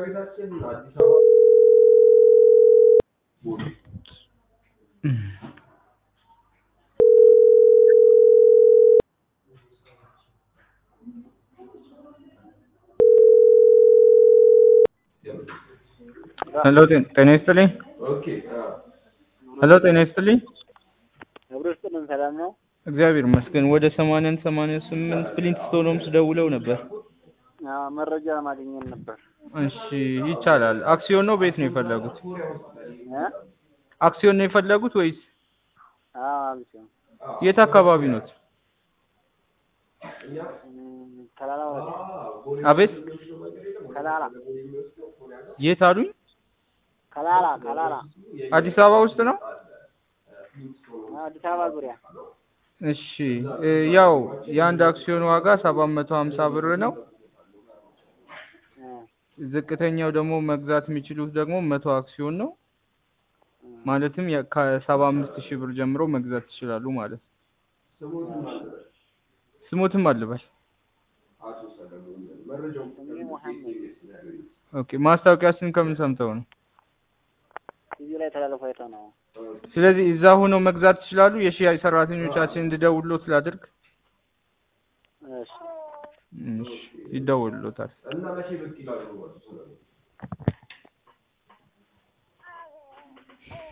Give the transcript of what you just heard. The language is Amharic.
ቤታችን አዲስ አበባ ቦሌ ሄሎ ጤና ይስጥልኝ። ኦኬ ሄሎ ጤና ይስጥልኝ። አብሮ ስጥልን ሰላም ነው? እግዚአብሔር ይመስገን። ወደ ሰማንያን ሰማንያ ስምንት ፍሊንት ስቶኖምስ ደውለው ነበር። አዎ መረጃ ማግኘት ነበር። እሺ ይቻላል። አክሲዮን ነው ቤት ነው የፈለጉት? እ አክሲዮን ነው የፈለጉት ወይስ አዎ አልኩኝ። የት አካባቢ ኖት? እም፣ ከላላ ወረዳ አቤት ከላላ የት አሉኝ? ከላላ ከላላ አዲስ አበባ ውስጥ ነው? አዎ፣ አዲስ አበባ ዙሪያ እሺ እ ያው የአንድ አክሲዮን ዋጋ ሰባት መቶ ሀምሳ ብር ነው። እ ዝቅተኛው ደግሞ መግዛት የሚችሉት ደግሞ መቶ አክሲዮን ነው። እ ማለትም የ- ከሰባ አምስት ሺህ ብር ጀምሮ መግዛት ይችላሉ ማለት ነው። ስሞትም አልበል። ስሜ መሐመድ ኦኬ ማስታወቂያችን ከምን ሰምተው ነው? ቲቪ ላይ ተላልፎ አይተው ነው። ስለዚህ እዛ ሆነው መግዛት ይችላሉ። የሽያጭ ሰራተኞቻችን እንድደውልሎት ላድርግ? እሺ እሺ ይደውልሎታል። እና መቼ ብቅ ይላሉ?